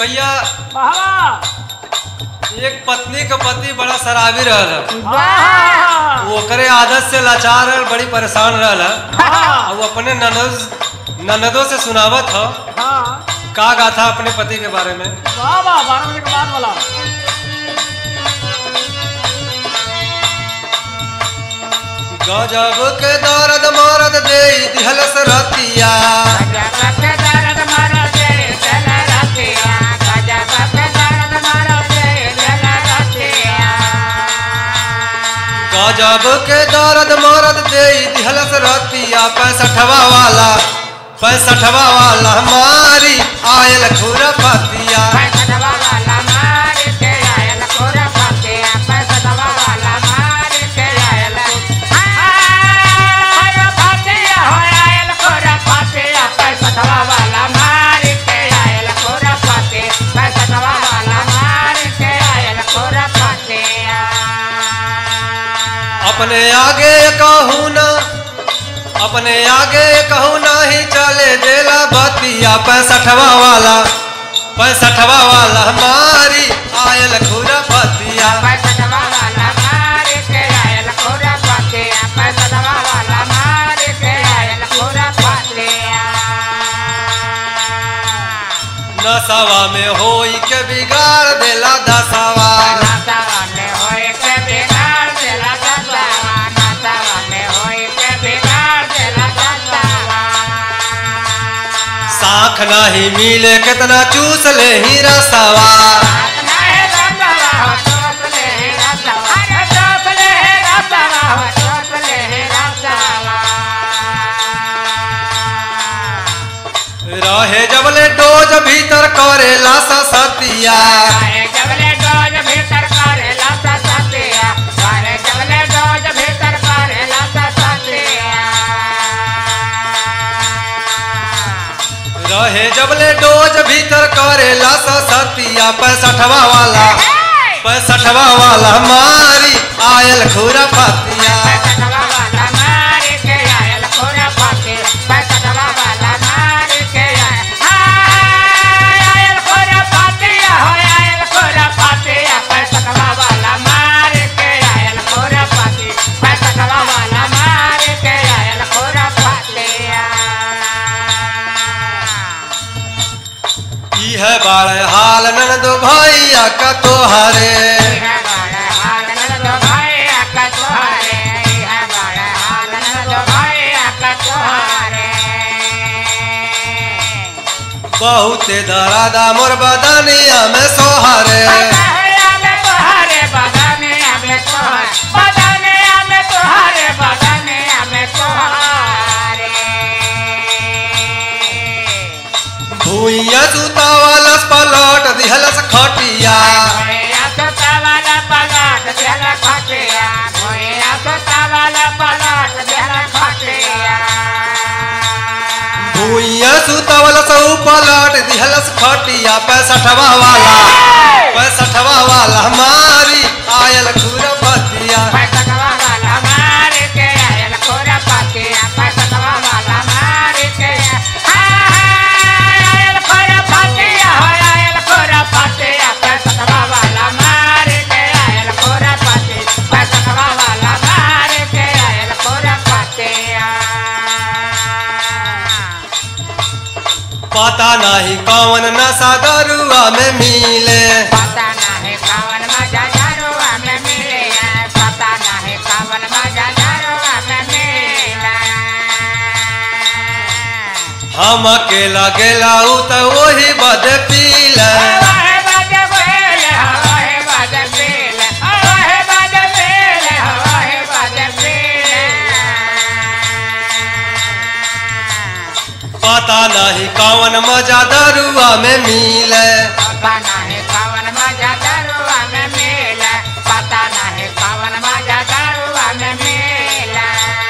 भैया वाह एक पत्नी का पति बड़ा शराबी रहल वाह वो ओकरे आदत से लाचार रहल बड़ी परेशान रहल हाँ और वो अपने ननद ननदों से सुनावत ह हाँ का गाथा अपने पति के बारे में वाह वाह बारह बजे के बाद वाला गजब के दर्द मरद दे दिहलस रतिया गजब के दर्द मरद दे दिहलस रतिया पैसठवा वाला पैसठवा वाला हमारी आयल खुरा पतिया अपने आगे कहूँ ना अपने आगे कहूँ नहीं चले देला बतिया पैसठवा वाला पैसठवा वाला हमारी आयल खुरा पतिया नसवा में होई के बिगाड़ देला दसवा साख नहीं मिले कितना चूस ले ही रसवा रहे जबले डोज भीतर करेला सतिया रहे जबले डोज भीतर करेला सतिया पैसठवा वाला पैसठवा वाला हमारी आयल खुरा पतिया ई है बाड़ हाल ननद भैया का तोहरे बहुते दरादा मोर बदनिया में सोहरे भूइया सुतावलस पलट दिहलस खटिया भूइया सुतावलस ऊ पलट दिहलस खटिया पैसठवा वाला पैसठवा वाला हमारी आयल खुरपतिया पता नहीं कौन नशा दरुआ में मिले पता नाही कावन माझ्या दारुआ में मिले पता नाही कावन माझ्या दारुआ में मिला हम अकेला गेला ऊ तो वही बद पीले हवाए बाजे बेले हवाए बाजे बेले हवाए बाजे बेले हवाए बाजे बेले पता नहीं कौन मजा दरुआ में मिले पता नाही कावन माझ्या दारुआ में मिला पता नाही कावन माझ्या दारुआ में मिला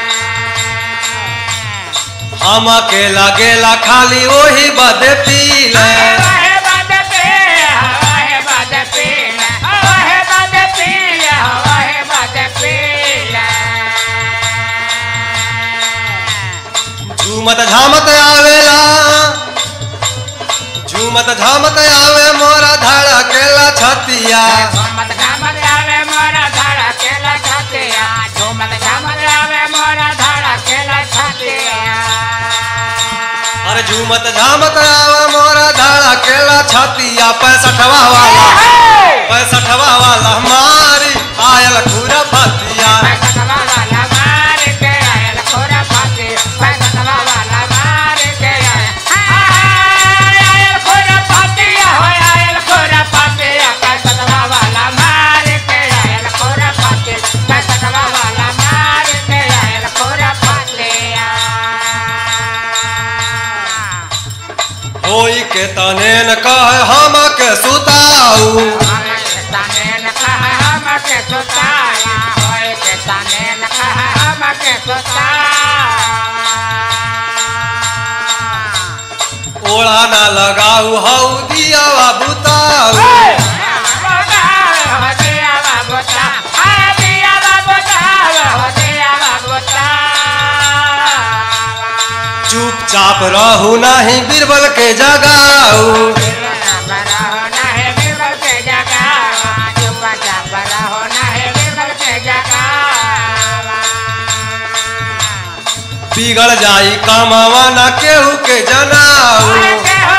हम अकेला गेला खाली वही बद पीले हवाए बाजे बेले हवाए बाजे बेले हवाए बाजे बेले हवाए बाजे बेले झूमत झामत आवेला झूमत झामत आवे मोरा धड़ा केला छतिया झूमत झामत आवे मोरा धड़ा केला छतिया झूमत झामत आवे मोरा धड़ा केला छतिया अरे झूमत झामत आवे मोरा धड़ा केला छतिया पैसठवा वाला पैसठवा वाला मारी आयल खुरा फतिया पैसठवा वाला मार के आयल खोरा फाते पैसठवा वाला मार के आयल आयल खोरा फातिया हो आयल खोरा फातिया पैसठवा वाला मार के आयल खोरा फाते पैसठवा वाला मार के आयल खोरा फातिया होई के तने न कह हम के सुताऊ ओढ़ा न लगाऊ हऊ दिया बुताऊ चुपचाप रहू नहीं बीरबल के जगाऊ बिगड़ जाई कामवा न केहू के जनाऊ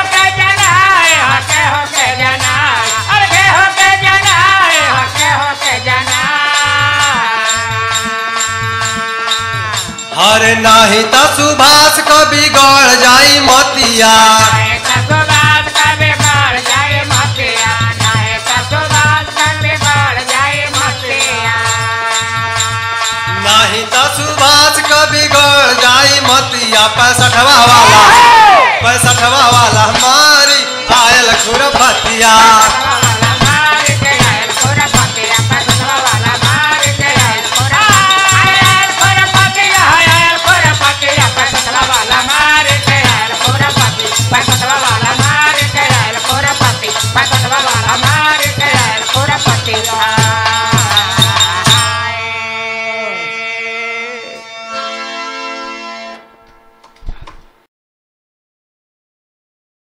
हरे नाही त सुभाष क बिगड़ जाई मतिया नाही त सुभाष क बिगड़ जाई मतिया पैसठवा वाला पैसठवा वाला मारी आयल खुर फतिया